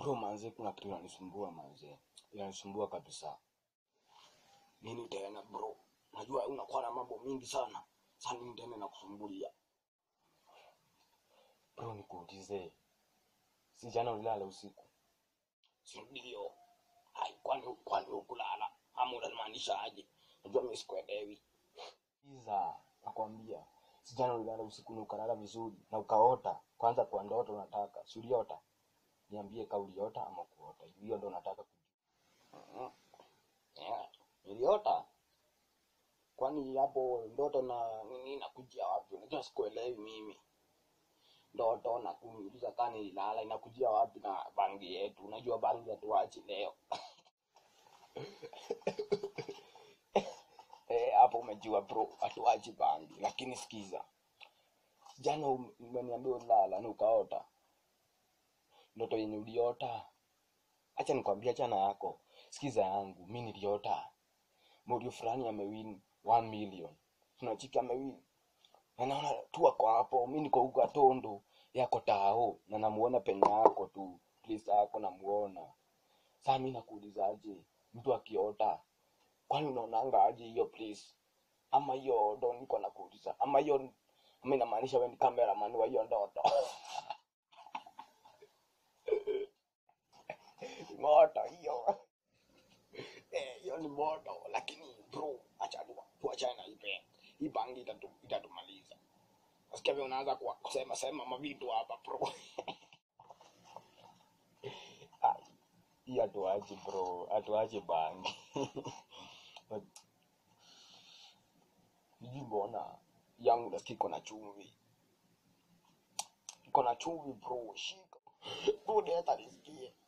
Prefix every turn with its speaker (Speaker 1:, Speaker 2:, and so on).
Speaker 1: bro manze kuna kitu inanisumbua manze inanisumbua kabisa nini tena bro najua unakuwa na mambo mingi sana sasa nini tena nakusumbulia bro nikuulize si jana ulilala usiku si ndio hai kwani kwani ukulala ama unamaanisha aje najua mimi sikuelewi iza nakwambia si jana ulilala usiku na ukalala vizuri na ukaota kwanza kwa ndoto unataka si uliota niambie ka uliota ama kuota hiyo ndo nataka kujua yeah. niliota kwani hapo ndoto na nini nakujia wapi unajua sikuelewi mimi ndoto na kuniuliza kaa nililala inakujia wapi na bangi yetu unajua bangi hatuachi leo Eh, hapo umejua bro hatuachi bangi lakini sikiza jana um- umeniambia ulala na ukaota ndoto yenye uliota acha nikwambia chana yako sikiza yangu mi niliota morio fulani amewin 1 million tunachiki amewin na naona tu ako hapo mi niko huko atondo yako tao na namuona penye yako tu please yako namuona saa mi nakuulizaje mtu akiota kwani unaonanga aje hiyo please ama hiyo ndo niko nakuuliza ama hiyo ama inamaanisha we ni cameraman wa hiyo ndoto moto hiyo Eh, hiyo ni moto lakini bro acha tu tuachane na hii bangi hii bangi itatu, itatumaliza nasikia vile unaanza kuwa- kusema sema mavitu hapa bro Ai, hii hatuachi bro hatuachi bangi sijui mbona yangu nasikia iko na chumvi iko na chumvi bro shika bude hata nisikie